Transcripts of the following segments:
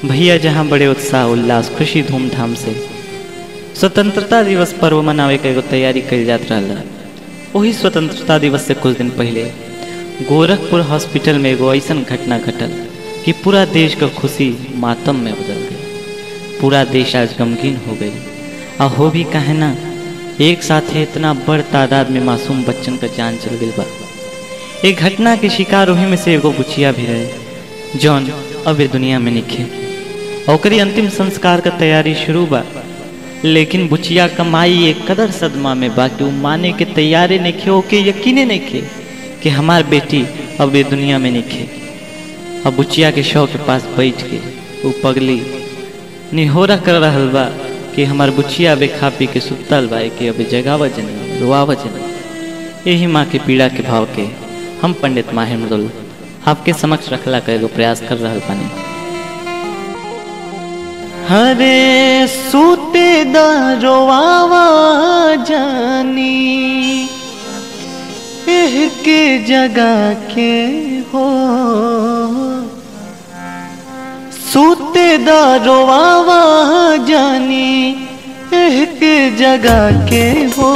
भैया जहाँ बड़े उत्साह उल्लास खुशी धूमधाम से स्वतंत्रता दिवस पर्व मनावे के एगो तैयारी कल जात रहा वही स्वतंत्रता दिवस से कुछ दिन पहले गोरखपुर हॉस्पिटल में एगो ऐसा घटना घटल कि पूरा देश का खुशी मातम में बदल गई पूरा देश आज गमगीन हो गई और हो भी कहे ना एक साथ ही इतना बड़ तादाद में मासूम बच्चन का जान चल गई बा एक घटना के शिकार वही में से एगो बुचिया भी रहे जौन अब ये दुनिया में निखे ओकरी अंतिम संस्कार का तैयारी शुरू बा लेकिन बुचिया कमाई एक कदर सदमा में बा कि उ माने के तैयारे नहीं खे ओके यकीने नहीं खे कि हमार बेटी अब ये दुनिया में नहीं खे अब बुचिया के शव के पास बैठ के वो पगली निहोरा कर रहल बा कि हमार बुचिया बे खा पी के सुतल बा कि अबे जगावा जनी रोआवा जनी यही माँ के पीड़ा के भाव के हम पंडित माहिर मृदुल आपके समक्ष रखला का एगो प्रयास कर रहल बानी हरे सूते दरोआवा जानी एह के जगा के हो सूते दरोआवा जानी एह के जगा के हो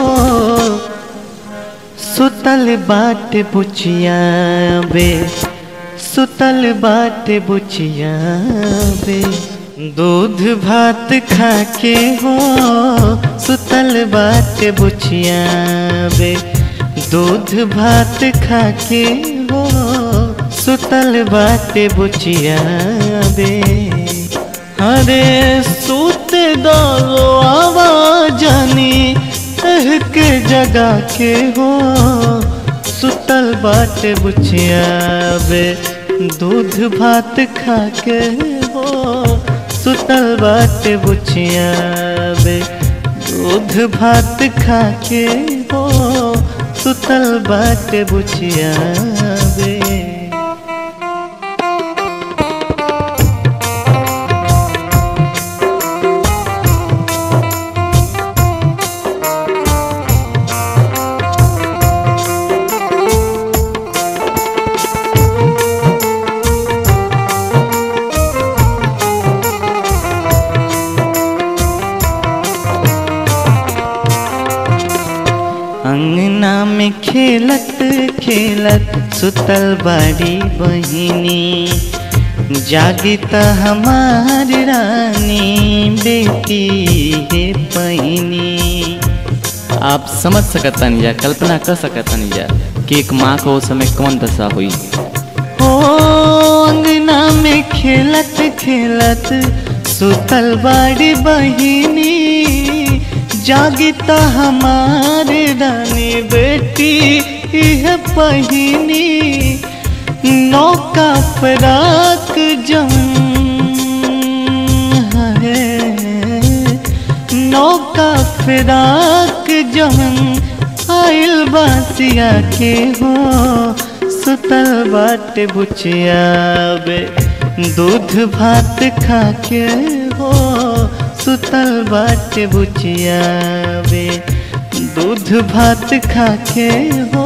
सुतल बाट बुचिया बे सुतल बाट बुचिया बे दूध भात खा के हो सुतल बाट बुचिया बे दूध भात खा के हो सुतल बाट बुचिया बे अरे सूत दो आवाजानी के जगा के हो सुतल बाट बुचिया बे दूध भात खा के हो सुतल बाट बुचिया बे दूध भात खा के हो सुतल बाट बुचिया बे अंगना में खेलत खेलत सुतल बाड़ी बहिनी जागी त हमार रानी बेटी है पहिनी आप समझ सकतन या कल्पना कर सकतन या कि एक माँ को उस समय कौन दशा हुई हो अंगना में खेलत खेलत सुतल बाड़ी बहिनी जागी त हमारे रानी बेटी है पहिनी नौका फराक जम है नौका फराक जम आइल बासिया के हो सुतल बाट बुचिया बे दूध भात खा के हो सुतल बाट बुचिया बे दूध भात खा के हो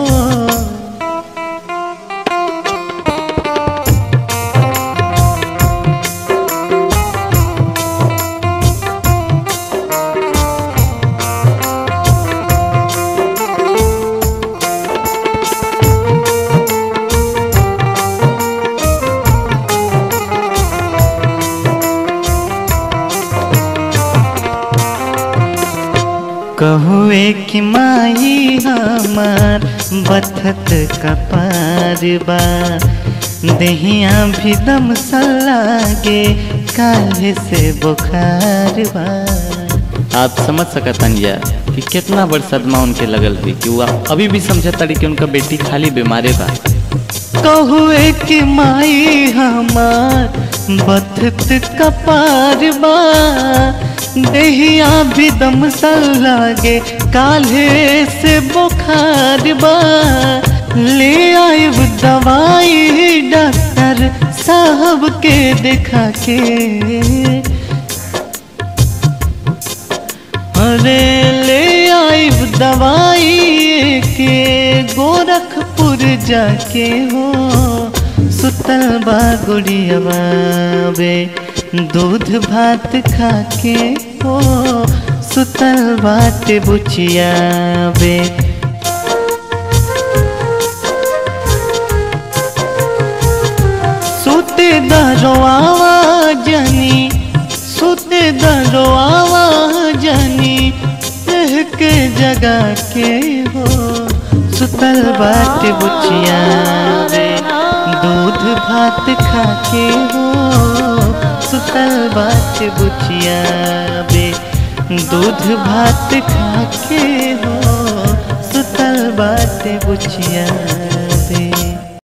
कहुए कि माई हमार बथत कपार बा दहिया भी दम सलागे काले से बुखार बा आप समझ सकतन या कि कितना बड़ सदमा उनके लगल थी कि वो अभी भी समझता कि उनका बेटी खाली बीमारे बा कहुए कि माई हमार बथत कपार बा दहिया भी दम लागे काले से बुखार बा ले आए दवाई डॉक्टर साहब के दिखा के अरे ले आई दवाई के गोरखपुर जाके हो सुतल बा गुड़िया बे दूध भात खाके हो सुतल बाटे बुचिया बे सुते दरवावा जनी सुते दरवावा जनी रह के जगा के हो सुतल बाट बुचिया रे दूध भात खाके हो सुतल बाट बुचिया बे दूध भात खाके हो सुतल बाट बुचिया